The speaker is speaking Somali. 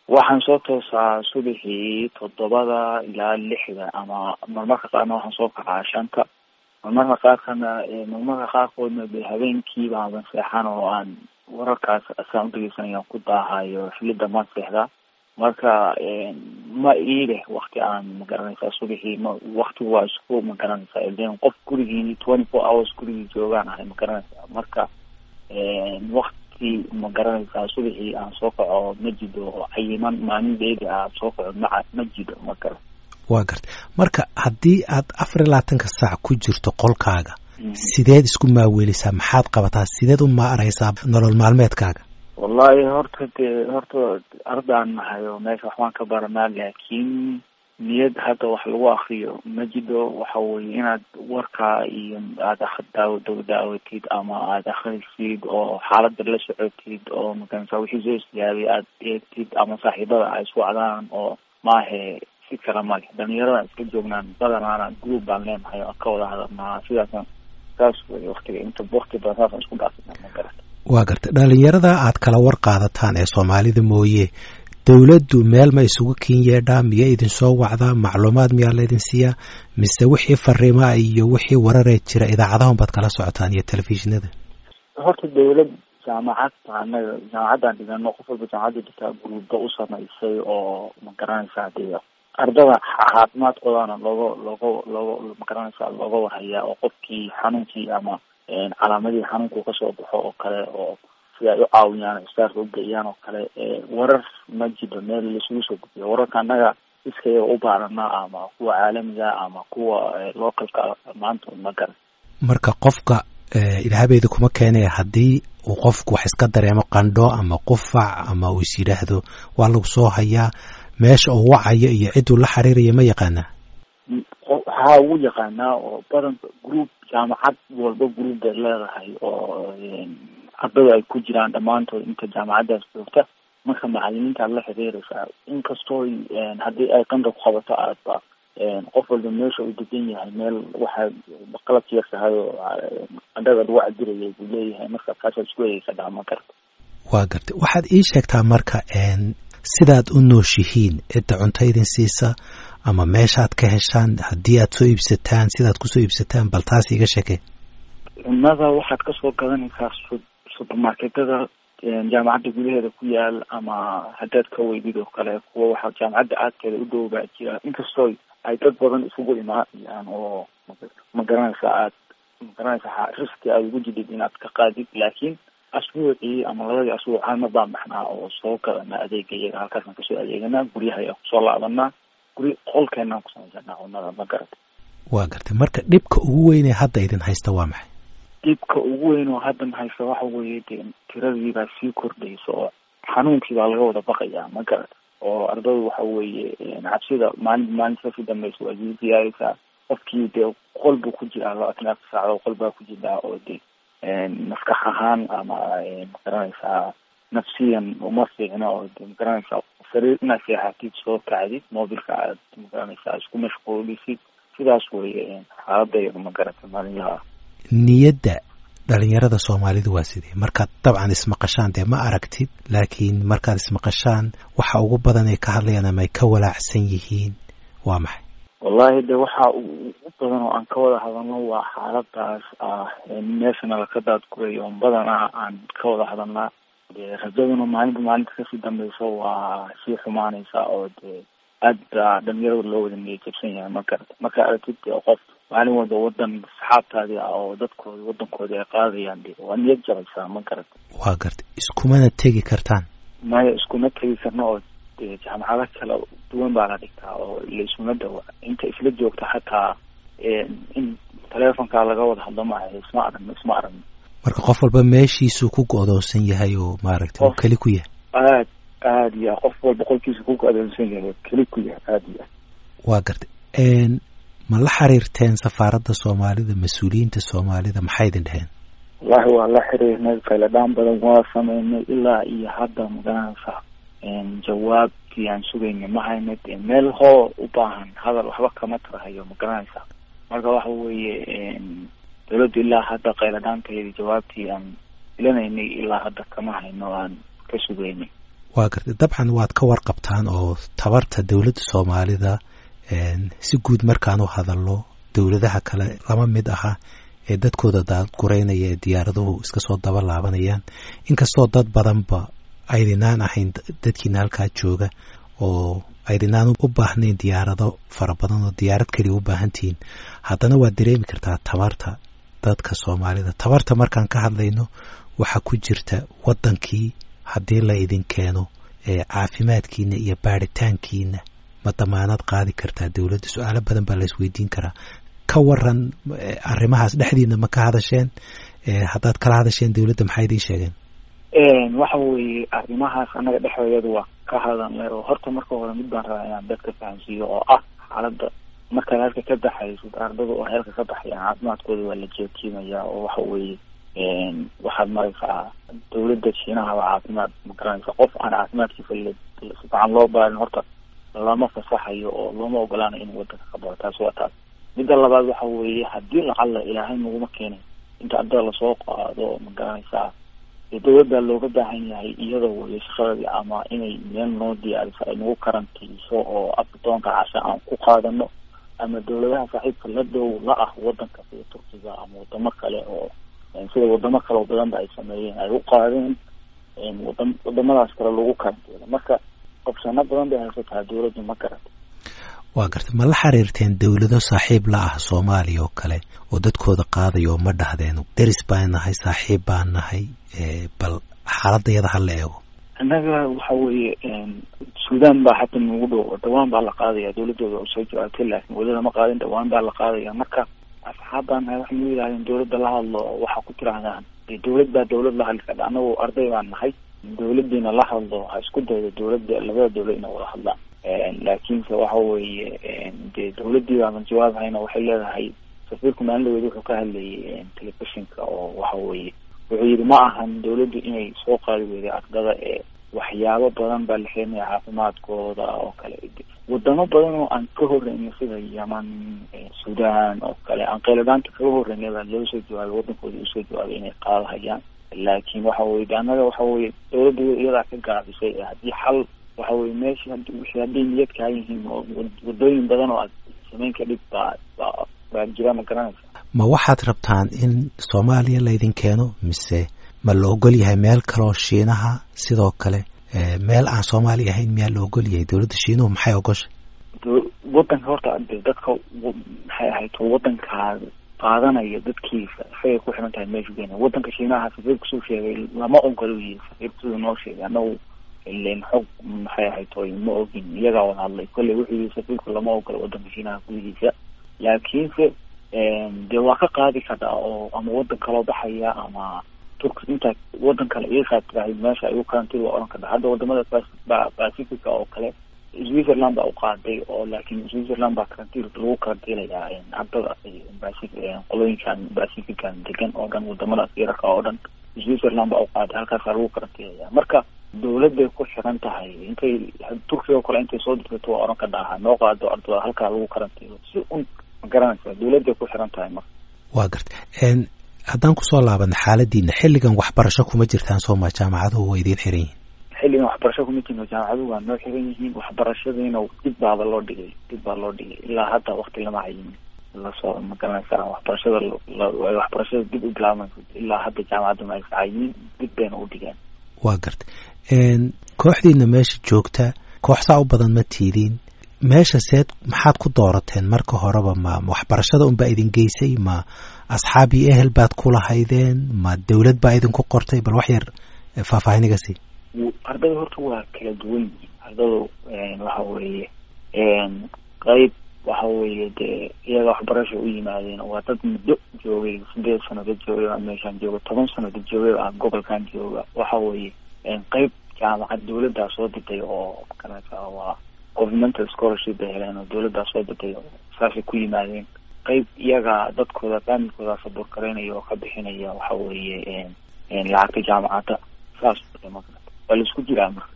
waxaan soo toosaa subaxii toddobada ilaa lixda ama marmarka qaarna waxaan soo kacaa shanta marmarka qaarkana marmarka qaarkoodna de habeenkii baaban seexan oo aan wararkaas asaan udhegeysanaya ku daahayo xilida maan seexdaa marka ma iileh wakti aan magaranaysaa subaxii ma waktigu waa isku magaranaysaa ilen qof gurigii twenty four hours gurigii joogaan ahay magaranaysaa marka wakti magaranaysaa subaxii aan soo kaco ma jido cayiman maalin dheeri ah soo kaco ma ma jido magaran waa garta marka haddii aad afar iyo labaatanka saac ku jirto qolkaaga sideed isku maaweelisaa maxaad qabataa sideed u maaraysaa nolol maalmeedkaaga wallahi horta dee horta ardaan nahay oo meesha waxbaan ka baranaa laakiin niyad hadda wax lagu akriyo ma jido waxa weye inaad warkaa iyo aada daaw daw daawatid ama aada akrisid oo xaalada la socotid oo makanasa wixii soo istiyaabay aada eegtid ama saaxiibada ay iswacdaan oo maahe si kale male dhalinyarada iska joognaan badanaana group baan leenahay oo ka wada hadalnaa sidaasa saas wey waktiga inta wakti badan saasaan isku dhaafina ma garata waa garta dhalinyarada aad kala war qaadataan ee soomaalida mooye dowladdu meel ma isugu kin yeedhaa miya idinsoo wacdaa macluumaad miyaa laydin siiyaa mise wixii fariimaa iyo wixii wararee jira idaacadahun baad kala socotaan iyo telefishinada horta dawlad jaamacad anaga jaamacaddaan dhigano qof walba jaamacadda dhigtaa guruuba u samaysay oo magaranaysaa dee ardada caafimaadkoodana looga looga looga magaranaysaa looga warhayaa oo qofkii xanuunkii ama calaamadihii xanuunku kasoo baxo oo kale oo si ay u caawiyaan istaarka ugeeyaan oo kale warar ma jiro meel laisugu soo gudbiyo wararka annaga iskayaga u baaranaa ama kuwa caalamiga ama kuwa localka maanta ma garan marka qofka ilaahabeeda kuma keenaya haddii uu qofku wax iska dareemo qandho ama qufac ama uu is yidhaahdo waa lagu soo hayaa meesha uu wacayo iyo cidduu la xiriiraya ma yaqaanaa waxaa ugu yaqaanaa oo badan group jaamacad walba group bay leedahay oo ardada ay ku jiraan dhammaantood inta jaamacaddaas joogta marka macalimiinta aad la xiriiraysaa inkastoo haddii ay qanda ku qabato aadba qof walba meesha uu degan yahay meel waxaa qalabka yar tahay oo qandhada lagu cabirayay buu leeyahay marka kaasaad isku egeysa dhama karta waa gartay waxaad ii sheegtaa marka sidaad u nooshihiin cidda cunto idin siisa ama meeshaad ka heshaan haddii aad soo iibsataan sidaad kusoo iibsataan bal taas iga sheekee cunnada waxaad kasoo gadanaysaa supermarketada jaamacadda gudaheeda ku yaal ama haddaad ka weydid oo kale kuwa waxaa jaamacadda aadkeeda u dhow baa jira inkastoo ay dad badan isugu imaanayaan oo magaranaysa aad magaranaysa riski aad ugu jidid inaad ka qaadid laakiin asbuucii ama labadii asbuuc halmar baan baxnaa oo soo gadana adeega iyaga halkaasaan kasoo adeeganaa guryaha ayaan kusoo laabanaa guri qolkeenaan ku samaysanaa cunnada ma garata waa gartay marka dhibka ugu weynee hadda idin haysta waa maxay dhibka ugu weyn oo haddan haysta waxa weeye de tiradii baa sii kordhaysa oo xanuunkii baa laga wada baqayaa ma garata oo ardadu waxa weeye cabsida maalin maalinta kasii dambeysa waa sii ziyaaraysaa qofkii dee qol buu ku jiraa labaatan afar saacadoo qol baa ku jiraa oo de maskax ahaan ama magaranaysaa nafsiyan uma fiicno oo de magaranaysaa sariir inaad seexatid soo kacdid mobilka aad magaranaysaa isku mashquulisid sidaas weye xaaladayda ma garata maalinlaha niyadda dhalinyarada soomaalidu waa sidee markaad dabcan ismaqashaan dee ma aragtid laakiin markaad ismaqashaan waxa ugu badan ay ka hadlayaan ama ay ka walaacsan yihiin waa maxay wallahi de waxa ugu badan oo aan ka wada hadalno waa xaaladaas ah meeshana laka daadgurayo badanaa aan ka wada hadalnaa de rajaduna maalinta maalinta kasii dambeysa waa sii xumaanaysa oo de aad baa dhalinyarada loo wada niyad jabsan yahay ma garata markaa aragtid qof maalin walba wadan saxaabtaadii ah oo dadkooda wadankoodi ay qaadayaan de waa niyad jabaysaa ma garata waa gartay iskumana tegi kartaan maya iskuma tegi karno oo de jaamacado kala duwan baa la dhigtaa oo laisuma dawa inta isla joogta xataa in telefonkaa laga wada hadlo maaha isma aragno isma aragno marka qof walba meeshiisuu ku go-doonsan yahay oo maaragtay uu keli ku yahay aad aada iyo qof walba qolkiisa ku go-doonsan yahay keli ku yahay aada iyo waa gartay ma la xiriirteen safaaradda soomaalida mas-uuliyiinta soomaalida maxay idin dheheen wallahi waa la xiriirnay fayladhaan badan waa sameynay ilaa iyo hadda magaranaysa jawaabtii aan sugaynay ma hayna de meel hoo u baahan hadal waxba kama tarahayo ma garanaysa marka waxa weeye dawladdu ilaa hadda qayladhaanteedii jawaabtii aan filanaynay ilaa hadda kama hayno aan ka sugaynay waa gartay dabcan waad ka warqabtaan oo tabarta dowladda soomaalida si guud markaan u hadalno dowladaha kale lama mid aha ee dadkooda daadgureynaya ee diyaaraduhu iska soo daba laabanayaan inkastoo dad badanba aydinaan ahayn dadkiina halkaa jooga oo aydinaan u baahnayn diyaarado fara badan oo diyaarad keliya u baahantihiin haddana waad dareemi kartaa tabarta dadka soomaalida tabarta markaan ka hadlayno waxaa ku jirta waddankii haddii la idin keeno caafimaadkiina iyo baaritaankiina ma damaanad qaadi kartaa dowladda su-aalo badan baa la isweydiin karaa ka waran arrimahaas dhexdiina ma ka hadasheen haddaad kala hadasheen dowladda maxay idiin sheegeen waxa weeye arrimahaas annaga dhexdeedu waa ka hadalnay oo horta marka hore mid baan rabaa inaan dadka fahamsiiyo oo ah xaaladda markaad halka ka baxaysid ardada oo heelka ka baxayaan caafimaadkooda waa la jeetiimaya oo waxa weeye waxaad maraysaa dawladda shiinahaba caafimaad ma garanaysa qof aan caafimaadkiisa si fican loo baarin horta lama fasaxayo oo looma ogolaanayo inuu wadanka ka bao taas waa taas midda labaad waxa weeye haddii lacalla ilaahay naguma keenay inta ardada lasoo qaado ma garanaysaa dawladda looga baahan yahay iyada weye shaqadii ama inay meel noo diyaariso ay nagu karantiiso oo abdoonka casha aan ku qaadano ama dawladaha saaxiibka la dhow la ah wadanka sida turkiga ama wadamo kale oo sida wadamo kale oo badanba ay sameeyeen ay u qaadeen wada wadamadaas kale lagu karantiilo marka qabsano badan bay haysataa dawladdu ma garata waa garta ma la xiriirteen dowlado saaxiib la ah soomaaliya oo kale oo dadkooda qaadayo oo ma dhahdeen deris baan nahay saaxiib baan nahay bal xaaladayada ha la eego annaga waxa weeye sudan baa xataa nagu dhow dhawaan baa la qaadaya dawladooda oo soo jawaabtay laakiin weli lama qaadin dhawaan baa la qaadaya marka asxaab baan nahay waxay nu yidhahdeen dawladda la hadlo waxaa ku tirahdaan dawlad baa dawlad la hadli karta annagu arday baan nahay dawladiina la hadlo ha isku daydo dawladda labada dawlad ina wada hadlaan laakiinse waxa weeye dee dawladdii baaban jawaabhayna waxay leedahay safiirku maalinlaweed wuxuu ka hadlayay telefishinka oo waxa weeye wuxuu yidhi ma ahan dawladdu inay soo qaadi weyday ardada ee waxyaabo badan baa la xeenaya caafimaadkooda oo kale wadamo badan oo aan ka horreynay sida yeman sudan oo kale aan qayladhaanta kaga horreynay baa loo soo jawaabay waddankooda usoo jawaabay inay qaadahayaan laakiin waxa weye de annaga waxa weye dawladda iyadaa ka gaabisay haddii xal waxa weye meesha wixii hadday niyad kaa yihiin oo wadooyin badan oo aad samayn ka dhig baa baa baa jira ma garanaysa ma waxaad rabtaan in soomaaliya laydin keeno mise ma la ogol yahay meel kaleoo shiinaha sidoo kale meel aan soomaaliya ahayn miyaa la ogol yahay dowladda shiinuhu maxay ogoshay wadanka horta de dadka maxay ahayd wadankaa qaadanaya dadkiisa isagay ku xiran tahay meeshu geena wadanka shiinaha safiirku suu sheegay lama ogolo yihi safiirku siduu noo sheegay anagu ilen xog maxay ahayd oy ma ogin iyagaa wada hadlay kolley wuxuu yihi safiirku lama ogolo wadanka shiinaha gudihiisa laakiinse dee waa ka qaadi karaa oo ama wadan kaloo baxaya ama turk intaa wadan kale iyakaa tirahay meesha ay u karantiil waa oran kartaa hadda wadamada pacifica oo kale switzerland baa u qaaday oo laakiin switzerland baa karantiil lagu karantiilayaa ardada pacific qolooyinkan pacifican degan oo dhan wadamadaas yararka oo dhan switzerland baa u qaaday halkaasaa lagu karantiilaya marka dawladday ku xiran tahay intay turkiga o kale intay soo dirsato waa oran kadhaha noo qaado ardada halkaa lagu karantiilo si un ma garanaysa dawladday ku xiran tahay marka waa garta haddaan kusoo laabana xaaladiina xilligan waxbarasho kuma jirtaan sooma jaamacaduhu waa idiin xiran yihiin xilligan waxbarasho kuma jirno jaamacaduhu waa noo xiran yihiin waxbarashadiina dib baaba loo dhigay dib baa loo dhigay ilaa hadda wakti lama hayin lasoo ma garanaysa waxbarashada waxbarashada dib u bilaabayso ilaa hadda jaamacaddu ma aysa hayin dib bayna u dhigeen waa garta kooxdiina meesha joogta koox saa u badan ma tiidiin meesha seed maxaad ku doorateen marka horeba ma waxbarashada unbaa idin geysay ma asxaab iyo ehel baad ku lahaydeen ma dawlad baa idinku qortay bal wax yar faahfaahiniga sii ardada horta waa kala duwan yihiin ardadu waxa weeye qeyb waxa weeye dee iyaga waxbarasha u yimaadeen waa dad muddo joogay sideed sanado joogay baa meeshaan jooga toban sanado joogay baa gobolkan jooga waxa weeye qeyb jaamacad dawladdaa soo dirtay oo makarata waa governmental scholarship bay heleen oo dawladdaa soo dirtay saasay ku yimaadeen qeyb iyaga dadkooda faamilkooda sabuur garaynaya oo ka bixinaya waxa weeye lacagta jaamacadda saas waa la isku jiraa marka